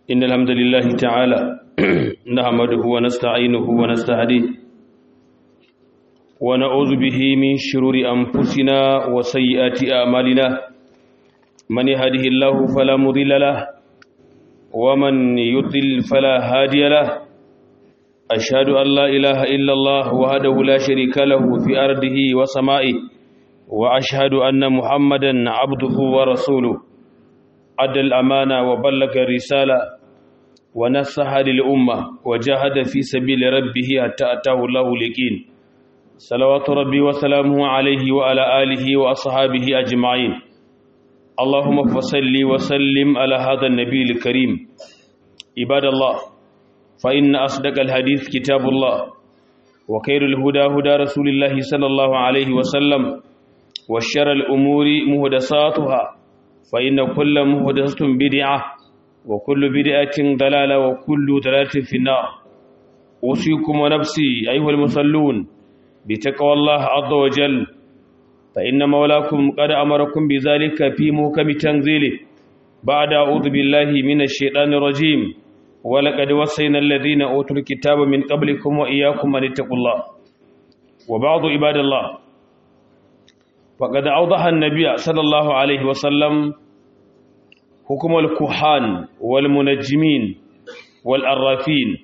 إن الحمد لله تعالى نحمده ونستعينه ونستهديه ونعوذ به من شرور أنفسنا وسيئات أعمالنا من يهده الله فلا مضل له ومن يضلل فلا هادي له أشهد أن لا إله إلا الله وحده لا شريك له في أرضه وسمائه وأشهد أن محمدا عبده ورسوله أدى الأمانة وبلغ الرسالة ونصح للأمة وجاهد في سبيل ربه حتى أتاه الله اليقين صلوات ربي وسلامه عليه وعلى آله وأصحابه أجمعين اللهم فصل وسلم على هذا النبي الكريم عباد الله فإن أصدق الحديث كتاب الله وخير الهدى هدى رسول الله صلى الله عليه وسلم وشر الأمور مهدساتها فإن كل مهدسة بدعة وكل بدعة ضلالة وكل ضلالة في النار أوصيكم ونفسي أيها المصلون بتقوى الله عز وجل فإن مولاكم قد أمركم بذلك في محكم تنزيله بعد أعوذ بالله من الشيطان الرجيم ولقد وصينا الذين أوتوا الكتاب من قبلكم وإياكم أن اتقوا الله وبعض عباد الله وقد أوضح النبي صلى الله عليه وسلم حكم الكهان والمنجمين والأرافين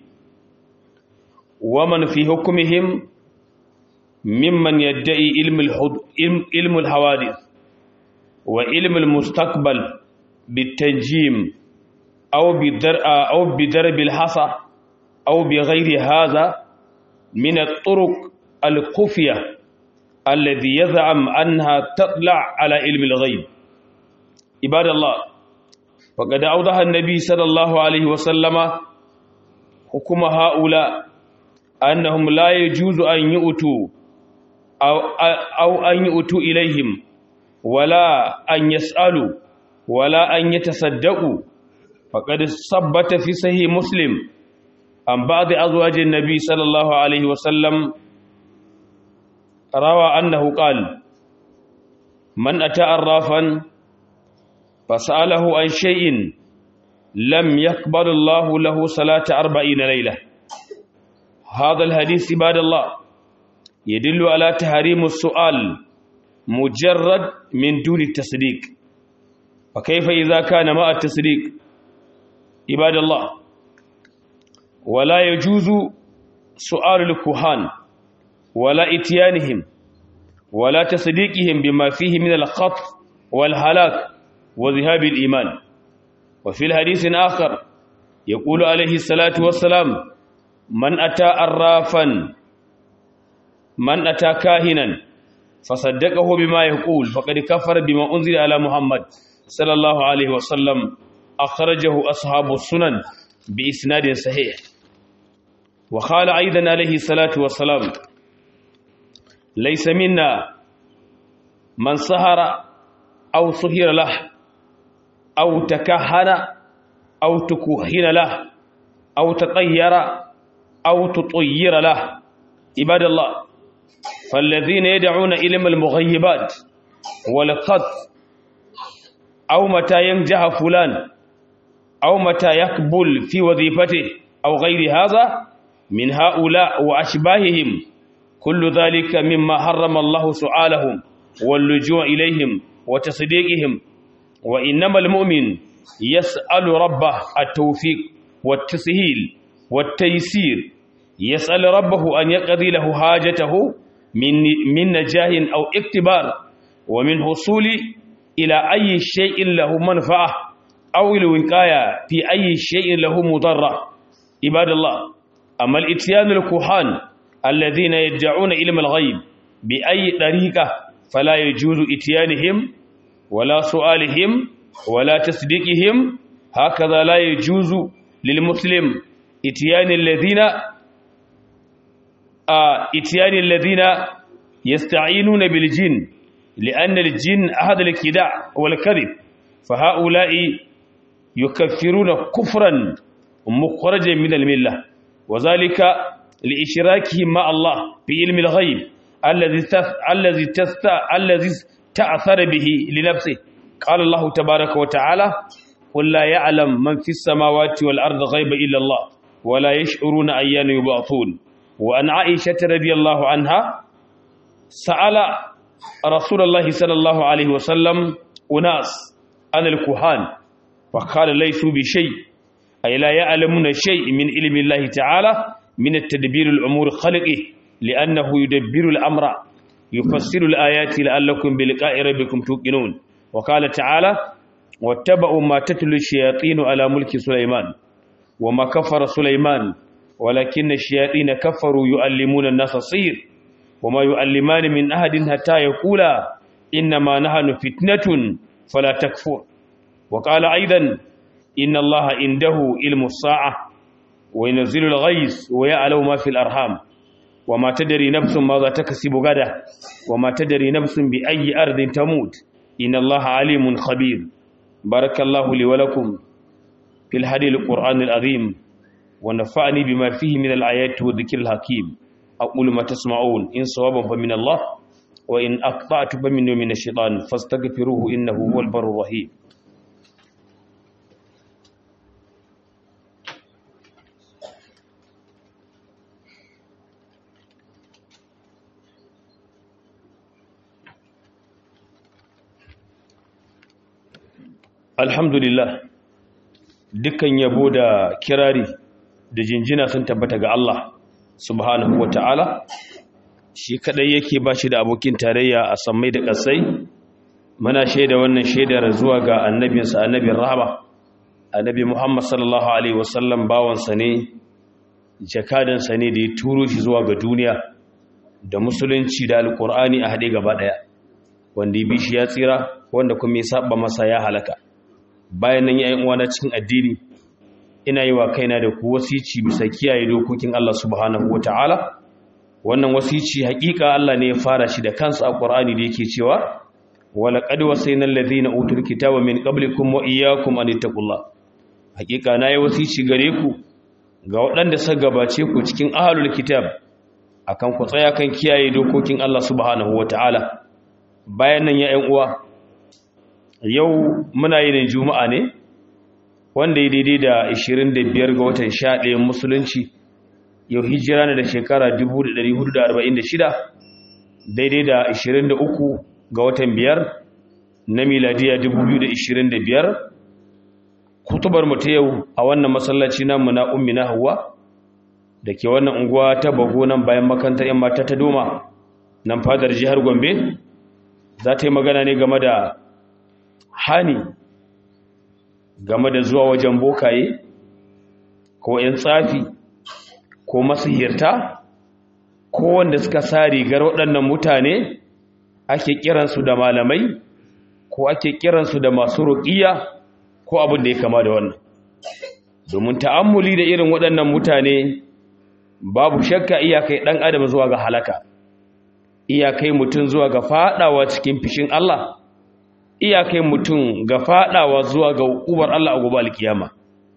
ومن في حكمهم ممن يدعي علم, علم الحوادث وعلم المستقبل بالتنجيم أو بدر أو بدرب الحصى أو بغير هذا من الطرق الخفية الذي يزعم أنها تطلع على علم الغيب عباد الله فقد أوضح النبي صلى الله عليه وسلم حكم هؤلاء أنهم لا يجوز أن يؤتوا أو, أو أن يؤتوا إليهم ولا أن يسألوا ولا أن يتصدقوا فقد ثبت في صحيح مسلم عن بعض أزواج النبي صلى الله عليه وسلم روى أنه قال من أتى أرافا فسأله عن شيء لم يقبل الله له صلاة أربعين ليلة هذا الحديث عباد الله يدل على تحريم السؤال مجرد من دون التصديق وكيف إذا كان مع التصديق عباد الله ولا يجوز سؤال الكهان ولا اتيانهم ولا تصديقهم بما فيه من الخطف والهلاك وذهاب الإيمان وفي الحديث آخر يقول عليه الصلاة والسلام من أتى أرافا من أتى كاهنا فصدقه بما يقول فقد كفر بما أنزل على محمد صلى الله عليه وسلم أخرجه أصحاب السنن بإسناد صحيح وقال أيضا عليه الصلاة والسلام ليس منا من سهر أو سهر له أو تكهن أو تكهن له أو تطير أو تطير له عباد الله فالذين يدعون علم المغيبات والقط أو متى ينجح فلان أو متى يقبل في وظيفته أو غير هذا من هؤلاء وأشباههم كل ذلك مما حرم الله سؤالهم واللجوء إليهم وتصديقهم وإنما المؤمن يسأل ربه التوفيق والتسهيل والتيسير يسأل ربه أن يقضي له حاجته من من نجاه أو اكتبار ومن حصول إلى أي شيء له منفعة أو الوقاية في أي شيء له مضرة عباد الله أما الإتيان الكهان الذين يدعون علم الغيب بأي طريقة فلا يجوز إتيانهم ولا سؤالهم ولا تصديقهم هكذا لا يجوز للمسلم إتيان الذين آه إتيان الذين يستعينون بالجن لأن الجن أحد الكداع والكذب فهؤلاء يكفرون كفرا مخرجا من الملة وذلك لإشراكهم مع الله في علم الغيب الذي الذي الذي تأثر به لنفسه قال الله تبارك وتعالى قل لا يعلم من في السماوات والأرض غيب إلا الله ولا يشعرون أيان يبعثون وأن عائشة رضي الله عنها سأل رسول الله صلى الله عليه وسلم أناس عن الكهان فقال ليسوا بشيء أي لا يعلمون شيء من علم الله تعالى من التدبير الأمور خلقه لأنه يدبر الأمر يفسر الآيات لعلكم بلقاء ربكم توقنون وقال تعالى واتبعوا ما تتلو الشياطين على ملك سليمان وما كفر سليمان ولكن الشياطين كفروا يؤلمون الناس الصير وما يؤلمان من أحد حتى يقولا إنما نحن فتنة فلا تكفر وقال أيضا إن الله عنده علم الساعة وينزل الغيث ويعلم ما في الأرحام وما تدري نفس ماذا تكسب غدا وما تدري نفس بأي أرض تموت إن الله عليم خبير بارك الله لي ولكم في الهدي القرآن العظيم ونفعني بما فيه من الآيات والذكر الحكيم أقول ما تسمعون إن صوابا فمن الله وإن أقطعت فمن من الشيطان فاستغفروه إنه هو البر الرحيم alhamdulillah dukkan yabo da kirari da jinjina sun tabbata ga Allah subhanahu wa ta'ala shi kadai yake ba shi da abokin tarayya a sammai da ƙasai muna shaida wannan shaidar zuwa ga annabinsa annabin rahama annabi muhammad sallallahu alaihi wasallam bawansa ne jakadansa ne da ya turo shi zuwa ga duniya da musulunci da alkur'ani a haɗe gaba ɗaya wanda ya bi shi ya tsira wanda kuma ya saba masa ya halaka bayan nan yayin uwana cikin addini ina yi wa kaina da ku wasici bisa kiyaye dokokin Allah subhanahu wataala wannan wasici hakika Allah ne ya fara shi da kansa a Qur'ani da yake cewa wala qad wasayna alladhina utul kitaba min qablikum wa iyyakum an taqullah hakika nayi wasici gare ku ga waɗanda suka gabace ku cikin ahlul kitab akan ku tsaya kan kiyaye dokokin Allah subhanahu wataala bayan nan ya ƴan uwa yau muna yin juma'a ne wanda ya daidai da 25 ga watan 11 musulunci yau hijira ne da shekara 1446 daidai da 23 ga watan 5 na miladiya 2025 kutubar mu ta yau a wannan masallaci namu na ummi na hawa da ke wannan unguwa ta bago nan bayan makantar yan mata ta doma nan fadar jihar gombe za ta yi magana ne game da hani game da zuwa wajen bokaye ko ‘yan tsafi ko masihirta ko wanda suka sa rigar waɗannan mutane ake kiransu da malamai ko ake kiransu da masu ruƙiya ko abin da ya kama da wannan domin ta'ammuli da irin waɗannan mutane babu shakka iyakai ɗan adam zuwa ga halaka iyakai mutum zuwa ga faɗawa cikin fishin Allah iyakai mutum ga fadawa zuwa ga hukumar Allah a gobe alkiyama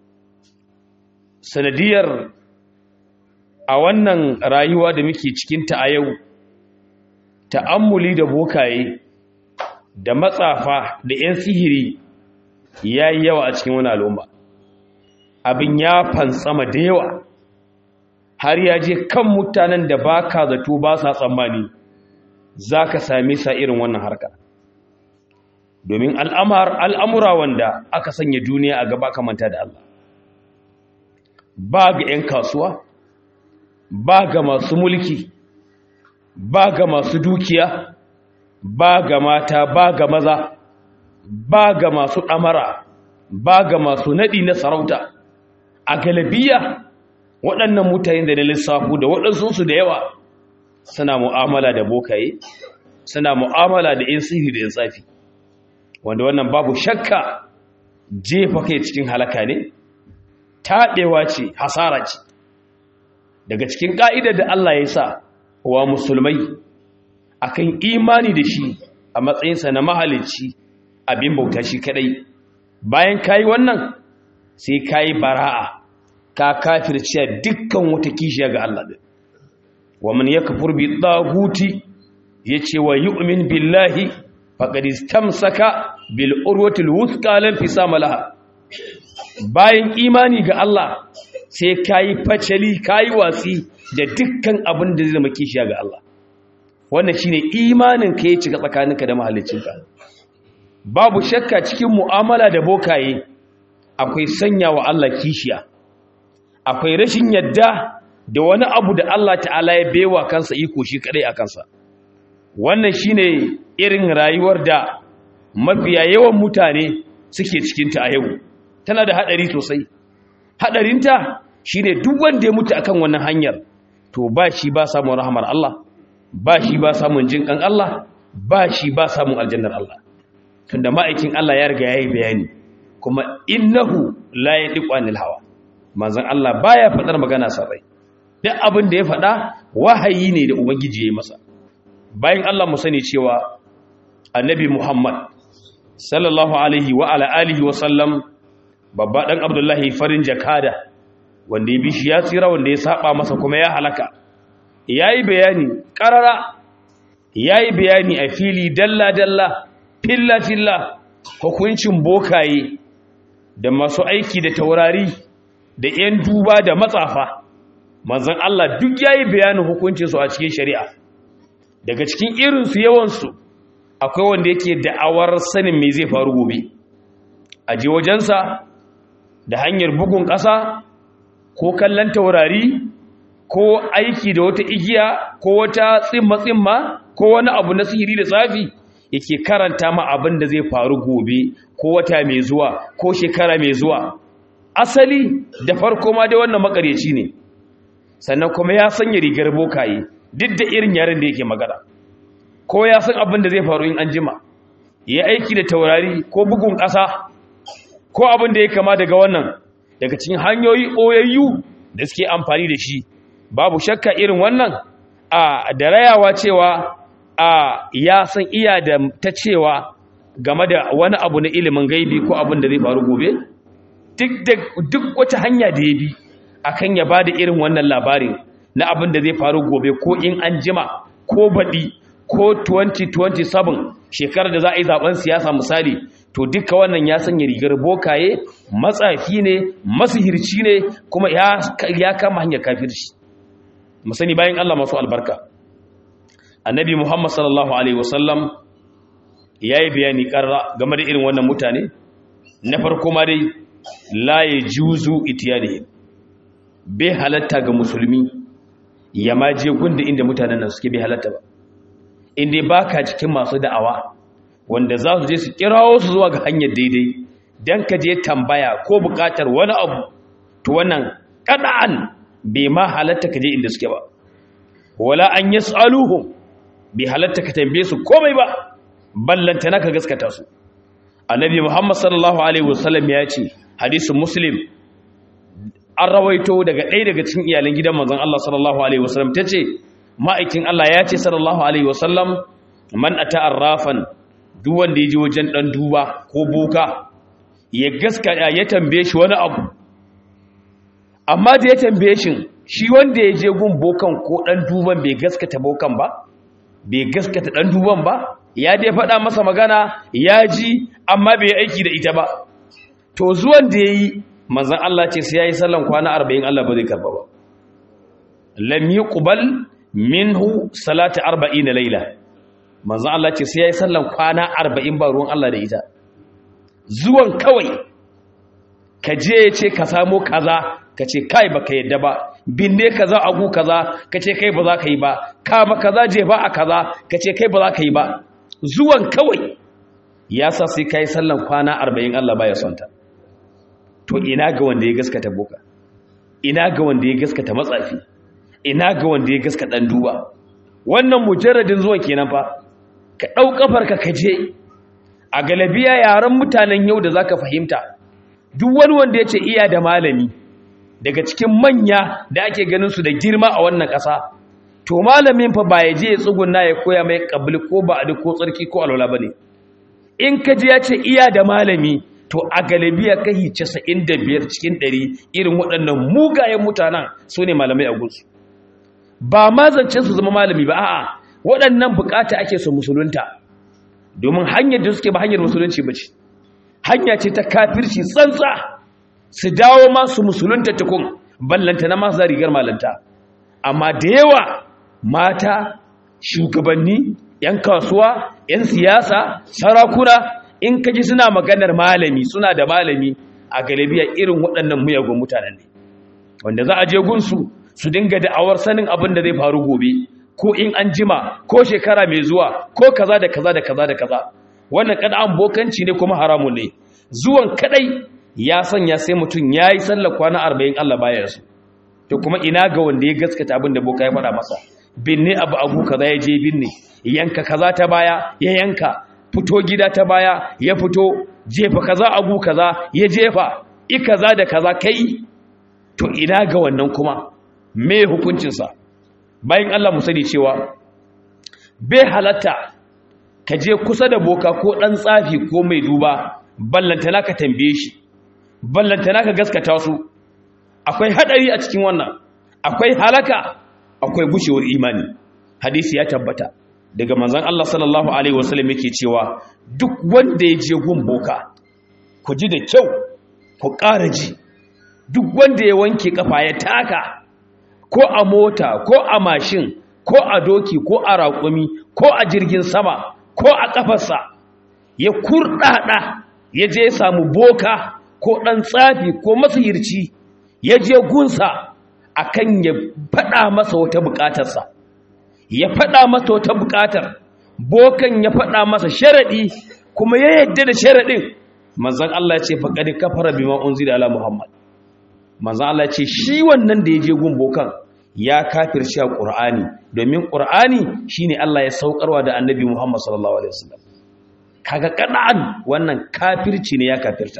sanadiyar a wannan rayuwa da muke cikinta a yau ta'ammuli da bokaye da matsafa da 'yan sihiri ya yi yawa a cikin wani al'umma abin ya fantsama da yawa har ya je kan mutanen da ba ka zato ba sa tsammani za ka same sa irin wannan harkar domin al'amura wanda aka sanya duniya a gaba kamanta da Allah ba ga ‘yan kasuwa ba ga masu mulki ba ga masu dukiya ba ga mata ba ga maza ba ga masu ɗamara ba ga masu naɗi na sarauta a galabiya waɗannan mutane da na lissafu da waɗansunsu da yawa suna mu'amala da bokaye suna mu'amala da ‘yan sihiri da ‘yan tsafi wanda wannan babu shakka jefa kai cikin halaka ne taɗewa ce hasara ce daga cikin ƙa'idar da Allah ya sa wa musulmai akan imani da shi a matsayinsa na mahalicci abin bauta shi kadai bayan kayi wannan sai kayi bara'a ka kafirciya dukkan wata kishiya ga Allah din wa man yakfur bi taghuti yace wa yu'min billahi faqad istamsaka bil urwati al wuthqa lam fisama laha bayan imani ga Allah sai kayi facali kayi watsi da dukkan abin da zai zama kishiya ga Allah wannan shine imanin ka ya cika tsakaninka da mahaliccinka babu shakka cikin mu'amala da bokaye akwai sanya wa Allah kishiya akwai rashin yadda da wani abu da Allah ta'ala ya baiwa kansa iko shi kadai a kansa wannan shine irin rayuwar da mafiya yawan mutane suke cikinta a yau tana da hadari sosai hadarinta shine duk wanda ya mutu akan wannan hanyar to ba shi ba samun rahmar Allah ba shi ba samun jinkan Allah ba shi ba samun aljannar Allah tunda ma'aikin Allah ya riga yayi bayani kuma innahu la yadiqu anil hawa manzon Allah baya fadar magana sarai duk abin da ya fada wahayi ne da ubangiji ya yi masa bayan Allah mu sani cewa annabi Muhammad sallallahu alaihi wa ala alihi wa sallam babba dan Abdullahi farin jakada wanda ya bishi ya tsira wanda ya saba masa kuma ya halaka yayi bayani qarara yayi bayani a fili dalla dalla filla filla hukuncin bokaye da masu aiki da taurari da 'yan duba da matsafa manzon Allah duk yayi bayanin hukuncinsu a cikin shari'a daga cikin irinsu yawansu akwai wanda yake da'awar sanin me zai faru gobe a je wajensa da hanyar bugun ƙasa ko kallon taurari ko aiki da wata igiya ko wata tsimma-tsimma ko wani abu na sihiri da tsafi yake karanta ma abin da zai faru gobe ko wata mai zuwa ko shekara mai zuwa asali da farko ma dai wannan makareci ne sannan kuma ya sanya rigar bokaye duk da irin yaren da yake magana ko ya san abin da zai faru in an jima ya aiki da taurari ko bugun ƙasa ko abin da ya kama daga wannan daga cikin hanyoyi ɓoyayyu da suke amfani da shi babu shakka irin wannan a da rayawa cewa a ya san iya da ta cewa game da wani abu na ilimin gaibi ko abin da zai faru gobe duk wata hanya da ya bi akan ya ba da irin wannan labarin na abin da zai faru gobe ko in an jima ko baɗi ko 2027 shekarar da za a yi zaben siyasa misali to duka wannan ya sanya rigar bokaye matsafi ne masihirci ne kuma ya kama hanyar kafirci musani bayan Allah masu albarka annabi Muhammad sallallahu alaihi wasallam ya yi bayani karra game da irin wannan mutane na farko ma dai la ya juzu itiyadihim bai halatta ga musulmi ya ma je gunda inda mutanen nan suke bai halatta ba inda ba ka cikin masu da'awa wanda za su je su kirawo su zuwa ga hanyar daidai don ka je tambaya ko bukatar wani abu to wannan kada'an bai ma halatta ka je inda suke ba wala an yi tsaluhun bai halatta ka tambaye su komai ba ballanta na ka gaskata su annabi muhammad sallallahu alaihi wasallam ya ce hadisun muslim an rawaito daga ɗaya daga cikin iyalan gidan manzon Allah sallallahu alaihi wasallam tace ma'aikin Allah ya ce sallallahu alaihi wasallam man ata arrafan duk wanda yaje wajen dan duba ko boka ya gaska ya tambaye shi wani abu amma da ya tambaye shi shi wanda ya je gun bokan ko dan duban bai gaskata bokan ba bai gaskata dan duban ba ya dai faɗa masa magana ya ji amma bai aiki da ita ba to zuwan da yayi manzan Allah ce sai ya yi sallan kwana arba'in Allah ba zai karba ba lam yi ƙubal minhu salati arba'in na laila manzan Allah ce sai ya yi sallan kwana arba'in ba ruwan Allah da ita zuwan kawai ka je ya ce ka samo kaza ka ce kai ba ka yadda ba binne kaza agu kaza ka ce kai ba za ka yi ba kama kaza je ba a kaza ka ce kai ba za ka yi ba zuwan kawai ya sa sai ka yi sallan kwana arba'in Allah ba ya son ta to ina ga wanda ya gaskata boka ina ga wanda ya gaskata matsafi ina ga wanda ya gaskata dan duba wannan mujarradin zuwan kenan fa ka dau kafarka ka je a galabiya yaran mutanen yau da zaka fahimta duk wani wanda yace iya da malami daga cikin manya da ake ganin su da girma a wannan ƙasa to malamin fa ba ya je ya tsugunna ya koya mai kabli ko ba'adi ko tsarki ko alwala bane in ka je ya ce iya da malami to a galibiya kahi 95 cikin 100 irin waɗannan mugayen mutanen su ne malamai a gunsu ba ma zancen su zama malami ba a'a waɗannan bukata ake su musulunta domin hanyar da suke ba hanyar musulunci ba ce hanya ce ta kafirci tsantsa su dawo masu musulunta tukun ballanta na masu rigar malanta amma da yawa mata shugabanni 'yan kasuwa 'yan siyasa sarakuna in kaji suna maganar malami suna da malami a galibiya irin waɗannan muyagun mutanen ne wanda za a je gunsu su dinga da'awar sanin abin da zai faru gobe ko in an jima ko shekara mai zuwa ko kaza da kaza da kaza da kaza wannan kada an bokanci ne kuma haramun ne zuwan kadai ya sanya sai mutum ya yi sallar kwana arba'in Allah baya su to kuma ina ga wanda ya gaskata abin da boka ya faɗa masa binne abu abu kaza ya je binne yanka kaza ta baya ya yanka fito gida ta baya ya fito jefa kaza abu kaza ya jefa i kaza da kaza kai to ina ga wannan kuma me hukuncinsa bayan Allah mu sani cewa bai halatta ka je kusa da boka ko ɗan tsafi ko mai duba ballantana ka tambaye shi ballantana ka gaskata su akwai hadari a cikin wannan akwai halaka akwai gushewar imani hadisi ya tabbata daga manzon Allah sallallahu alaihi wasallam yake cewa duk wanda ya je gun boka ku ji da kyau ku ƙara ji duk wanda ya wanke kafa ya taka ko a mota ko a mashin ko a doki ko a raƙumi ko a jirgin sama ko a ƙafarsa ya kurɗaɗa ya je ya samu boka ko ɗan tsafi ko masihirci ya je gunsa akan ya faɗa masa wata buƙatarsa ya faɗa masa wata buƙatar bokan ya faɗa masa sharaɗi kuma ya yadda da sharaɗin manzan Allah ya ce faƙaɗi kafara bima unzila ala Muhammad manzan Allah ya ce shi wannan da ya je gun bokan ya kafirci a ƙur'ani domin ƙur'ani shine Allah ya saukarwa da annabi Muhammad sallallahu alaihi wasallam kaga kada'an wannan kafirci ne ya kafirta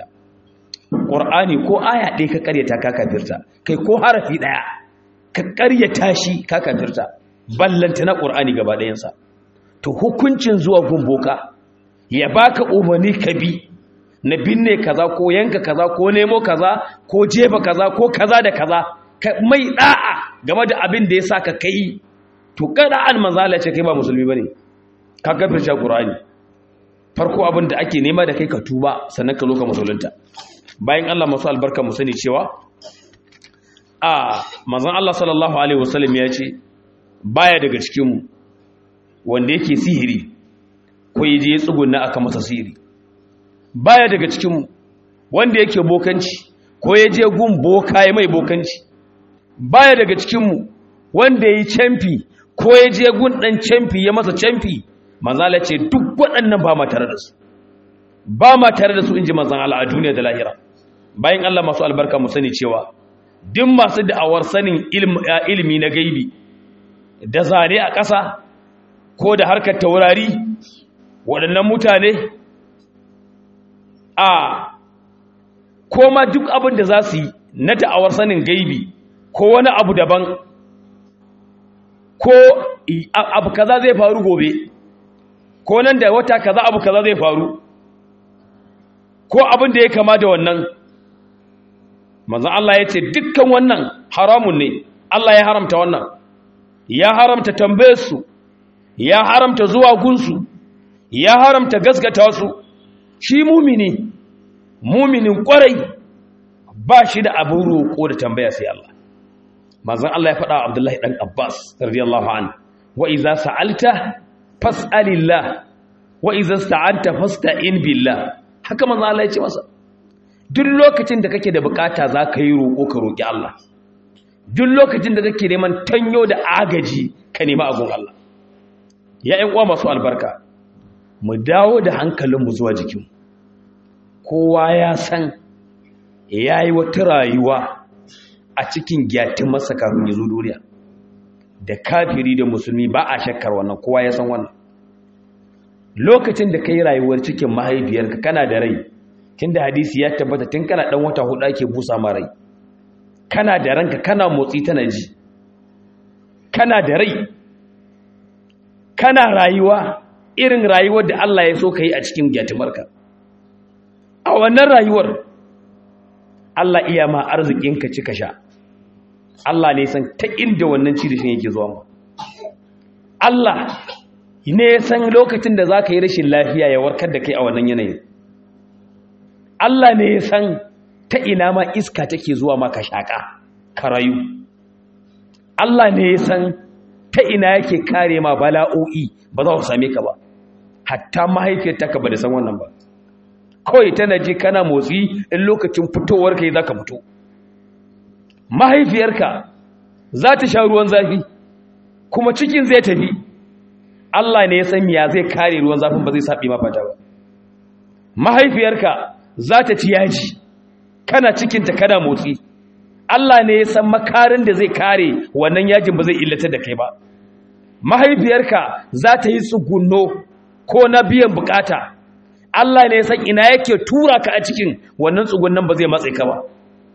ƙur'ani ko aya ɗaya ka ƙaryata ka kafirta kai ko harafi ɗaya ka ƙaryata shi ka kafirta ballanta na ƙur'ani gaba ɗayansa to hukuncin zuwa gumboka ya baka umarni ka bi na binne kaza ko yanka kaza ko nemo kaza ko jefa kaza ko kaza da kaza mai da'a game da abin da ya sa ka kai to kada an manzala ce kai ba musulmi bane ka kafirce qur'ani farko abin da ake nema da kai ka tuba sannan ka zo ka musulunta bayan Allah masu albarka mu sani cewa a manzon Allah sallallahu alaihi wasallam ya ce baya daga cikin mu wanda yake sihiri ko yaje ya tsugunna aka masa sihiri baya daga cikin mu wanda yake bokanci ko yaje gun boka ya mai bokanci baya daga cikinmu wanda ya yi camfi ko ya je gun ɗan camfi ya masa camfi manzala ce duk waɗannan ba ma tare da su ba ma tare da su in ji manzan Allah a duniya da lahira bayan Allah masu albarka mu sani cewa duk masu da'awar sanin ilimi na gaibi da zane a ƙasa ko da harkar taurari waɗannan mutane a koma duk abin da za su yi na da'awar sanin gaibi ko wani abu daban ko abu kaza zai faru gobe ko nan da wata kaza abu kaza zai faru ko abin da ya kama da wannan manzan Allah ya ce dukkan wannan haramun ne Allah ya haramta wannan ya haramta tambayarsu ya haramta zuwa gunsu ya haramta gaskata su shi mumini muminin kwarai ba shi da abin roƙo da tambaya sai Allah manzon Allah ya faɗa wa Abdullahi dan Abbas radiyallahu anhu wa idza sa'alta fas'alillah wa idza sta'anta fasta'in billah haka manzon Allah ya ce masa duk lokacin da kake da bukata zaka yi roƙo ka roƙi Allah duk lokacin da kake neman tanyo da agaji ka nemi agun Allah ya ƴan uwa masu albarka mu dawo da hankalinmu zuwa jikin kowa ya san yayi wata rayuwa a cikin gyatin masa kafin ya zo duniya da kafiri da musulmi ba a shakkar wannan kowa ya san wannan lokacin da ka yi rayuwar cikin mahaifiyarka kana da rai tun da hadisi ya tabbata tun kana ɗan wata hudu ake busa ma rai kana da ranka kana motsi tana ji kana da rai kana rayuwa irin rayuwar da Allah ya so ka yi a cikin gyatimarka a wannan rayuwar Allah iya ma arzikinka cika sha Allah ne san ta inda wannan cirishin yake zuwa ma Allah ne san lokacin da za ka yi rashin lafiya ya warkar da kai a wannan yanayin Allah ne ya san ta ina ma iska take zuwa maka shaka ka rayu Allah ne ya san ta ina yake kare ma bala'o'i ba za ku same ka ba hatta mahaifiyar taka ba da san wannan ba kawai tana ji kana motsi in lokacin fitowar kai za ka fito mahaifiyarka za ta sha ruwan zafi kuma cikin zai tafi Allah ne ya san ya zai kare ruwan zafin ba zai saɓi mafata ba mahaifiyarka za ta ci yaji kana cikinta kana motsi Allah ne ya san makarin da zai kare wannan yajin ba zai illata da kai ba mahaifiyarka za ta yi tsugunno ko na biyan bukata Allah ne ya san ina yake tura ka a cikin wannan tsugunnan ba zai matse ka ba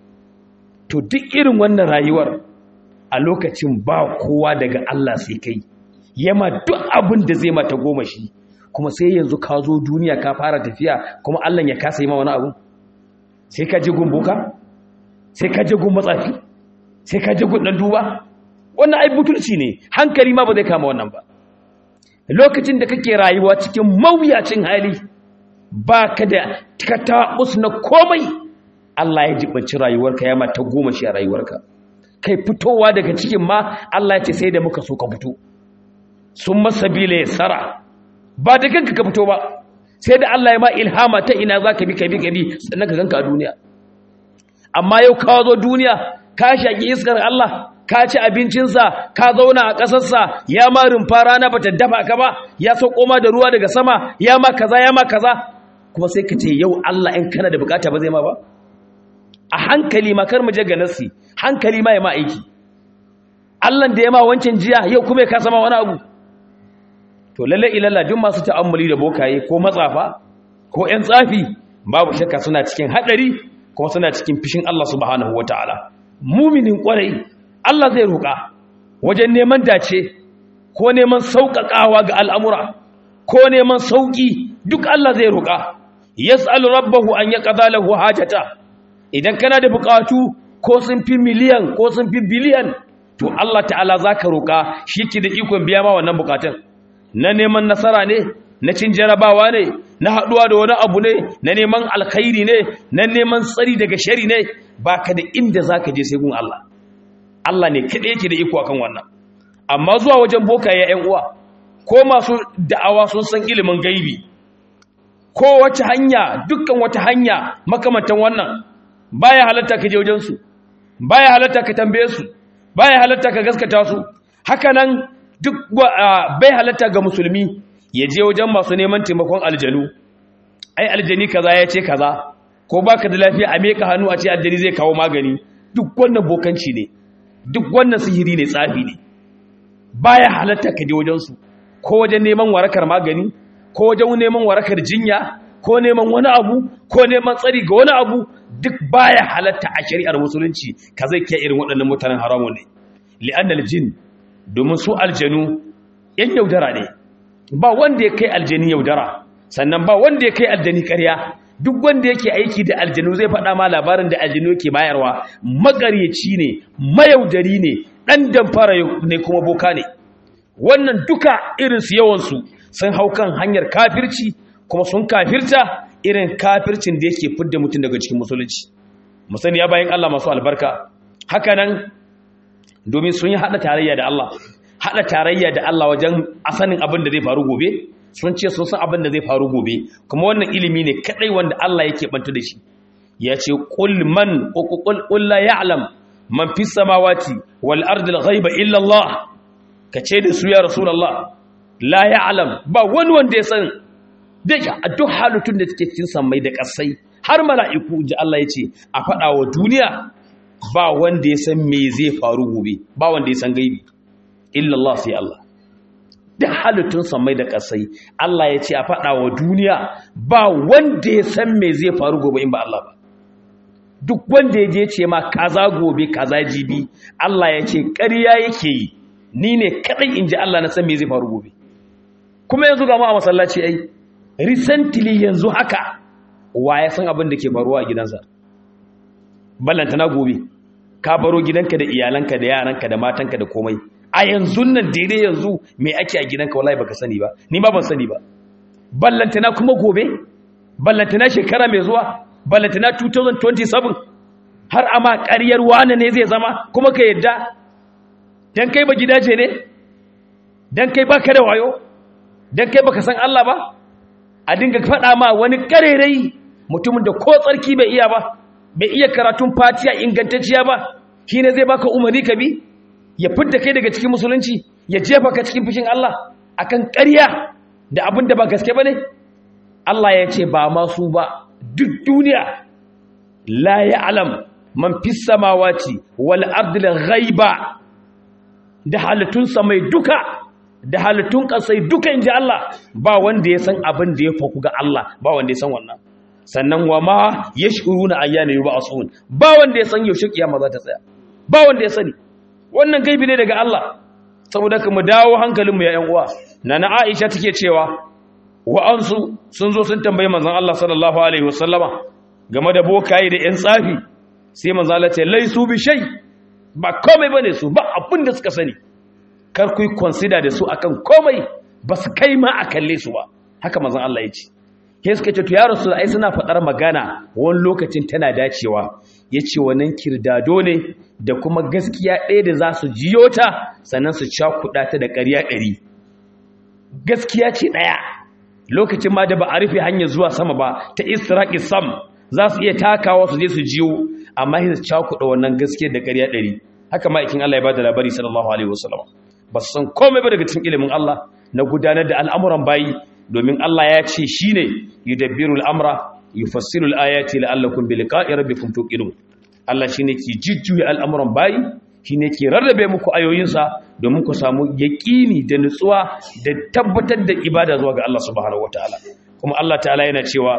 to duk irin wannan rayuwar a lokacin ba kowa daga Allah sai kai yama duk abin da zai mata goma shi kuma sai yanzu ka zo duniya ka fara tafiya kuma Allah ya kasa yi ma wani abu sai ka ji gumbuka sai ka ji gun matsafi sai ka ji gun dan duba wannan ai butulci ne hankali ma ba zai kama wannan ba lokacin da kake rayuwa cikin mawuyacin hali ba ka da katabus na komai Allah ya jibanci rayuwarka ya mata goma shi a rayuwarka kai fitowa daga cikin ma Allah ya ce sai da muka so ka fito sun masabila ya tsara ba da kanka ka fito ba sai da Allah ya ma ilhama ta ina za ka bi ka bi ka bi sannan ka ganka a duniya amma yau ka zo duniya ka shaƙi iskar Allah ka ci abincinsa ka zauna a ƙasarsa ya ma rumfa rana ba ta dafa ka ba ya sauko ma da ruwa daga sama ya ma kaza ya ma kaza kuma sai ka ce yau Allah in kana da bukata ba zai ma ba a hankali ma kar mu je ga nasi hankali ma ya ma aiki Allah da ya ma wancan jiya yau kuma ya kasa ma wani abu to lalle ilalla duk masu ta'ammuli da bokaye ko matsafa ko ƴan tsafi babu shakka suna cikin hadari kuma suna cikin fishin Allah subhanahu wataala muminin kwarai Allah zai roƙa wajen neman dace ko neman sauƙaƙawa ga al'amura ko neman sauƙi duk Allah zai roƙa yas'alu rabbahu an yaqda lahu hajata idan kana da buƙatu ko sun fi miliyan ko sun fi biliyan to Allah ta'ala zaka roƙa shi ke da ikon biya ma wannan buƙatun na neman nasara ne na cin jarabawa ne na haɗuwa da wani abu ne na neman alkhairi ne na neman tsari daga shari ne baka da inda zaka je sai gun Allah Allah ne kaɗai yake da iko akan wannan amma zuwa wajen bokaye ƴan uwa ko masu da'awa sun san ilimin gaibi ko wace hanya dukkan wata hanya makamantan wannan baya halatta ka je wajen su baya halatta ka tambaye su baya halatta ka gaskata su haka nan duk bai halatta ga musulmi ya je wajen masu neman taimakon aljanu ai aljani kaza ya ce kaza ko baka da lafiya a meka hannu a ce aljani zai kawo magani duk wannan bokanci ne duk wannan sihiri ne tsafi ne baya halatta ka je wajen su ko wajen neman warakar magani ko wajen neman warakar jinya ko neman wani abu ko neman tsari ga wani abu duk baya halatta a shari'ar musulunci ka zai kiyaye irin waɗannan mutanen haramun ne li'annal jin domin su aljanu yan yaudara ne ba wanda ya kai aljani yaudara sannan ba wanda ya kai aljani ƙarya duk wanda yake aiki da aljanu zai faɗa ma labarin da aljanu yake bayarwa magaryaci ne mayaudari ne ɗan damfara ne kuma boka ne wannan duka irinsu yawansu sun hau kan hanyar kafirci kuma sun kafirta irin kafircin da yake fidda mutum daga cikin musulunci musani ya bayan Allah masu albarka hakanan domin sun yi haɗa tarayya da Allah haɗa tarayya da Allah wajen asanin abin da zai faru gobe sun ce sun san abin da zai faru gobe kuma wannan ilimi ne kadai wanda Allah yake banta da shi ya ce qul man qul la ya'lam man fis samawati wal ardi al ghaiba illa Allah kace da su ya rasulullah la ya'lam ba wani wanda ya san daga a duk halittun da take cikin sammai da ƙasai har mala'iku ji Allah ya ce a faɗa wa duniya ba wanda ya san me zai faru gobe ba wanda ya san gaibi illallah sai Allah da halittun sammai da ƙasai Allah ya ce a faɗa wa duniya ba wanda ya san me zai faru gobe in ba Allah ba duk wanda ya je ce ma kaza gobe kaza jibi Allah ya ce ƙarya yake yi ni ne kaɗai in ji Allah na san me zai faru gobe kuma yanzu ga mu a masallaci ai recently yanzu haka wa ya san abin da ke faruwa a gidansa ballanta na gobe ka baro gidanka da iyalanka da yaranka da matanka da komai a yanzu nan daidai yanzu me ake a gidanka wallahi baka sani ba ni ma ban sani ba ballanta na kuma gobe ballanta na shekara mai zuwa balantana 2027 har ama ƙaryar wane ne zai zama kuma ka yadda dan kai ba gidaje ne dan kai baka da wayo dan kai baka san Allah ba a dinga faɗa ma wani ƙarerai mutumin da ko tsarki bai iya ba bai iya karatun fatiya ingantacciya ba shi ne zai baka umarni ka bi ya fidda kai daga cikin musulunci ya jefa ka cikin fushin Allah akan ƙarya da abin da ba gaske ba ne Allah ya ce ba masu ba duk duniya la alam man fis samawati wal ardi ghaiba da halittun samai duka da halittun ƙasai duka inji Allah ba wanda ya san abin da ya faku ga Allah ba wanda ya san wannan sannan wa ma yashuruna ayyana yub'asun ba wanda ya san yaushe kiyama za ta tsaya ba wanda ya sani wannan gaibi ne daga Allah saboda kuma dawo hankalinmu ya ƴan uwa nana Aisha take cewa wa'ansu sun zo sun tambayi manzon Allah sallallahu alaihi wasallama game da bokaye da ƴan tsafi sai manzon Allah ce laisu bi shay ba komai bane su ba abin da suka sani kar ku consider da su akan komai ba su kai ma a kalle su ba haka manzon Allah ya ce sai suka ce to ya rasu ai suna faɗar magana wani lokacin tana dacewa ya ce wannan kirdado ne da kuma gaskiya ɗaya da za su jiyo ta sannan su cakuɗa ta da ƙarya ɗari gaskiya ce ɗaya lokacin ma da ba a rufe hanyar zuwa sama ba ta israƙi sam za su iya takawa su je su jiyo amma sai su cakuɗa wannan gaskiya da ƙarya ɗari haka ma'aikin Allah ya ba da labari sallallahu alaihi wasallam ba su san komai ba daga cikin ilimin Allah na gudanar da al'amuran bayi domin Allah ya ce shi ne yi dabbiru al'amura yi fassiru al'ayati la'allakun bi liƙa'i rabbikum tuqinun Allah shi ne ke jujjuya al'amuran bayi shi ne ke rarrabe muku ayoyinsa domin ku samu yaƙini da nutsuwa da tabbatar da ibada zuwa ga Allah subhanahu wataala kuma Allah ta'ala yana cewa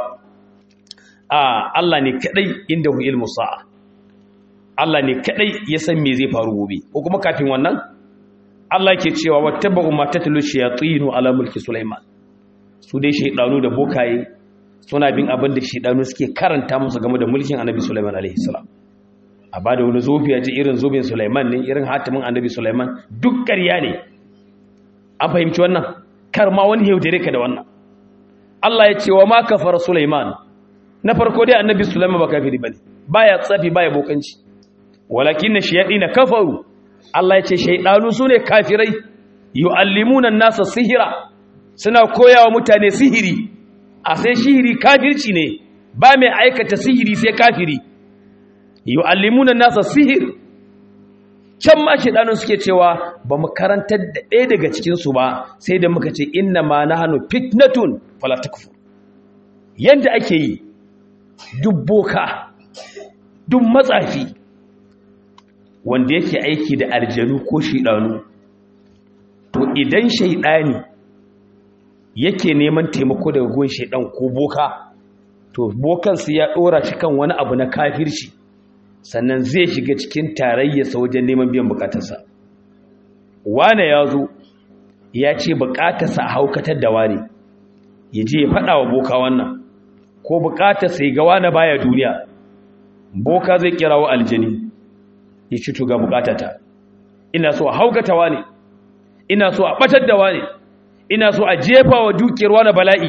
a Allah ne kadai inda hu ilmu sa'a Allah ne kadai ya san me zai faru gobe ko kuma kafin wannan Allah ke cewa wattabu ma tatlu shayatinu ala mulki Sulaiman su dai shaidanu da bokaye suna bin abin da shaidanu suke karanta musu game da mulkin annabi Sulaiman alaihi salam a ba da wani zofi a ji irin zobin Sulaiman ne irin hatimin annabi Sulaiman duk ƙarya ne an fahimci wannan kar ma wani yaudare ka da wannan Allah ya ce wa ma kafara Sulaiman na farko dai annabi Sulaiman ba kafiri bane baya tsafi baya bokanci walakin na kafaru Allah ya ce shaidanu sune kafirai yu'allimuna an-nasa sihira suna koya wa mutane sihiri a sai sihiri kafirci ne ba mai aikata sihiri sai kafiri yu'allimuna nasa sihir can ma shedanun suke cewa ba mu karantar da ɗaya daga cikin su ba sai da muka ce inna ma nahnu fitnatun fala takfur yanda ake yi duk boka duk matsafi wanda yake aiki da aljanu ko shedanu to idan shaidani yake neman taimako daga gun shaidan ko boka to bokan su ya dora shi kan wani abu na kafirci sannan zai shiga cikin tarayyarsa wajen neman biyan bukatarsa wane ya zo ya ce bukatarsa a haukatar da wane ya je ya faɗa wa boka wannan ko bukatarsa ya ga wane baya duniya boka zai kira wa aljani ya ci tuga bukatata ina so a haukata wane ina so a batar da wane ina so a jefa wa dukiyar wani bala'i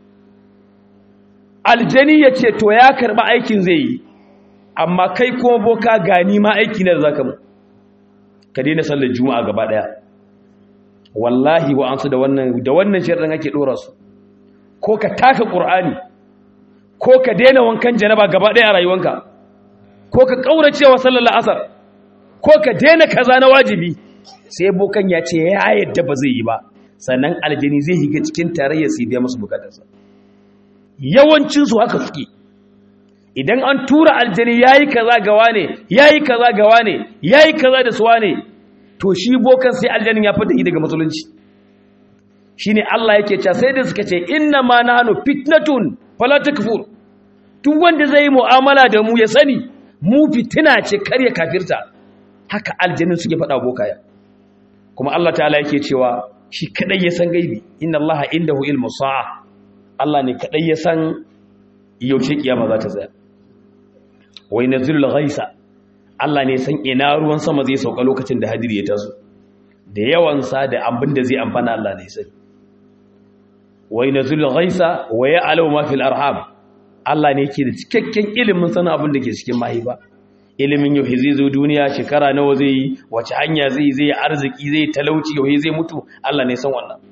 aljani ya ce to ya karɓi aikin zai yi amma kai kuma boka gani ma aiki ne da zaka mu ka daina sallar juma'a gaba daya wallahi wa ansu da wannan da wannan shirin ake dora su ko ka taka qur'ani ko ka daina wankan janaba gaba daya a rayuwanka ko ka kaurace wa sallar asar ko ka daina kaza na wajibi sai bokan ya ce ya yadda ba zai yi ba sannan aljini zai higa cikin tarayya su biya musu bukatarsa yawancinsu haka suke idan an tura aljini ya yi kaza gawa ne ya yi kaza gawa ne ya yi kaza da suwa ne to shi bokan sai aljanin ya fita daga musulunci shi ne Allah yake cewa sai da suka ce inna ma na hannu fitnatun fala takfur duk wanda zai yi mu'amala da mu ya sani mu fitina ce karya kafirta haka aljanin suke faɗa bokaya kuma Allah ta'ala yake cewa shi kadai ya san gaibi inna allaha indahu ilmu sa'a Allah ne kadai ya san yaushe kiyama za ta tsaya wai nazilul ghaisa Allah ne san ina ruwan sama zai sauka lokacin da hadiri ya taso da yawan sa da abin da zai amfana Allah ne sai wai nazilul ghaisa wa ya'lamu ma fil arham Allah ne yake da cikakken ilimin sanin abin da ke cikin mahaifa ilimin yau zai zo duniya shekara nawa zai yi wace hanya zai zai yi arziki zai talauci yau zai mutu Allah ne san wannan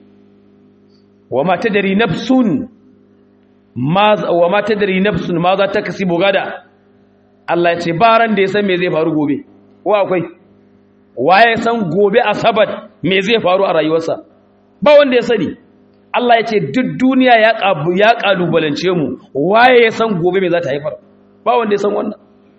wa ma tadri nafsun ma wa ma tadri nafsun ma za ta kasibu gada Allah ya ce ba ran da ya san me zai faru gobe ko akwai waye san gobe asabar me zai faru a rayuwarsa ba wanda ya sani Allah ya ce duk duniya ya kabu ya kalubalance mu waye ya san gobe me za ta haifar ba wanda ya san wannan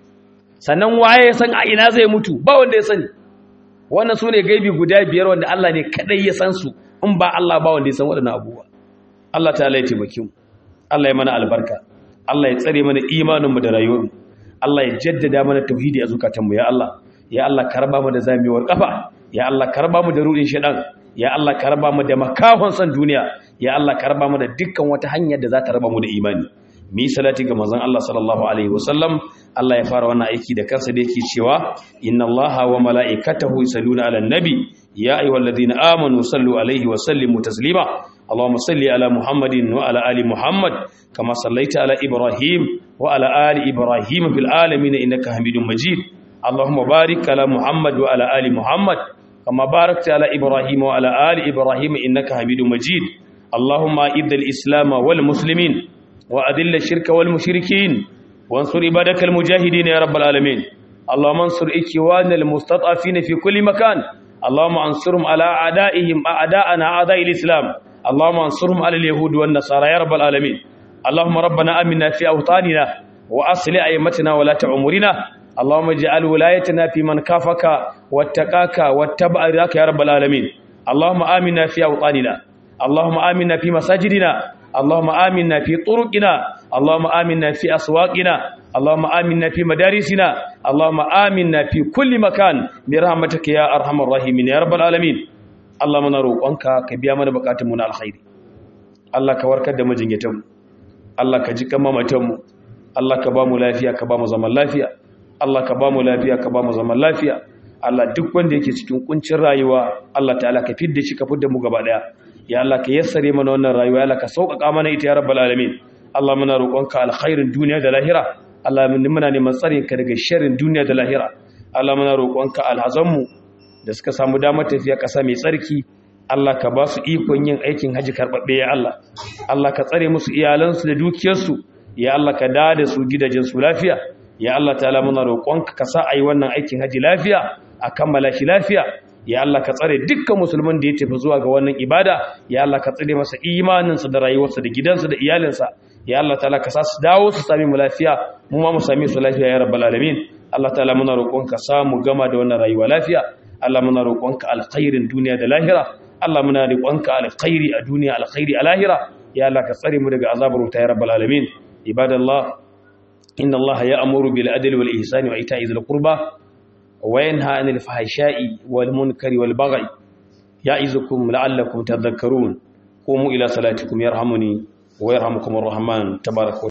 sannan waye ya san a ina zai mutu ba wanda ya sani wannan sune gaibi guda biyar wanda Allah ne kadai ya san su in ba Allah ba wanda ya san waɗannan abubuwa Allah ta ya taimake mu Allah ya mana albarka Allah ya tsare mana imanin mu da rayuwar mu Allah ya jaddada mana tauhidi a zukatan mu ya Allah ya Allah karba mu da zamewar kafa ya Allah karba mu da rudin shedan ya Allah karba mu da makahon san duniya ya Allah karba mu da dukkan wata hanyar da za ta raba mu da imani mi salati ga manzon Allah sallallahu alaihi wasallam Allah ya fara wannan aiki da kansa da yake cewa inna Allaha wa mala'ikatahu yusalluna 'alan nabi ya ayyuhalladhina amanu sallu alaihi wa sallimu taslima اللهم صل على محمد وعلى ال محمد كما صليت على ابراهيم وعلى ال ابراهيم في العالمين انك حميد مجيد اللهم بارك على محمد وعلى ال محمد كما باركت على ابراهيم وعلى ال ابراهيم انك حميد مجيد اللهم اعز الاسلام والمسلمين واذل الشرك والمشركين وانصر عبادك المجاهدين يا رب العالمين اللهم انصر اخواننا المستضعفين في كل مكان اللهم انصرهم على اعدائهم اعداءنا اعداء الاسلام اللهم انصرهم على اليهود والنصارى يا رب العالمين اللهم ربنا امنا في اوطاننا واصلح ائمتنا ولا امورنا اللهم اجعل ولايتنا في من كافك واتقاك واتبع رضاك يا رب العالمين اللهم امنا في اوطاننا اللهم امنا في مساجدنا اللهم امنا في طرقنا اللهم امنا في اسواقنا اللهم امنا في مدارسنا اللهم امنا في كل مكان برحمتك يا ارحم الراحمين يا رب العالمين Allah muna roƙonka ka biya mana buƙatunmu na alkhairi Allah ka warkar da majinyatanmu Allah ka ji kan mamatanmu Allah ka ba mu lafiya ka ba mu zaman lafiya Allah ka ba mu lafiya ka ba mu zaman lafiya Allah duk wanda yake cikin kuncin rayuwa Allah ta'ala ka fidda shi ka fidda mu gaba daya ya Allah ka yassare mana wannan rayuwa ya Allah ka sauƙaƙa mana ita ya rabbal alamin Allah muna roƙonka alkhairin duniya da lahira Allah muna neman tsarin ka daga sharrin duniya da lahira Allah muna roƙonka alhazanmu da suka samu damar tafiya ƙasa mai tsarki Allah ka ba su ikon yin aikin haji karɓaɓɓe ya Allah Allah ka tsare musu iyalansu da dukiyarsu ya Allah ka da da su gidajensu lafiya ya Allah ta'ala muna roƙonka ka sa a yi wannan aikin haji lafiya a kammala shi lafiya ya Allah ka tsare dukkan musulman da ya tafi zuwa ga wannan ibada ya Allah ka tsare masa imaninsa da rayuwarsa da gidansa da iyalinsa ya Allah ta'ala ka sa su dawo su sami mu lafiya mu ma mu sami su lafiya ya rabbal alamin Allah ta'ala muna roƙonka samu gama da wannan rayuwa lafiya Allah muna roƙonka alkhairin duniya da lahira Allah muna roƙonka alkhairi a duniya alkhairi a lahira ya Allah ka tsare mu daga azabar wuta ya rabbal alamin ibadallah inna Allah ya'muru bil adli wal ihsani wa ita'i dhil qurba wa yanha 'anil fahsha'i wal munkari wal baghi ya'izukum la'allakum tadhakkarun qumu ila salatikum yarhamuni wa yarhamukumur rahman tabaraka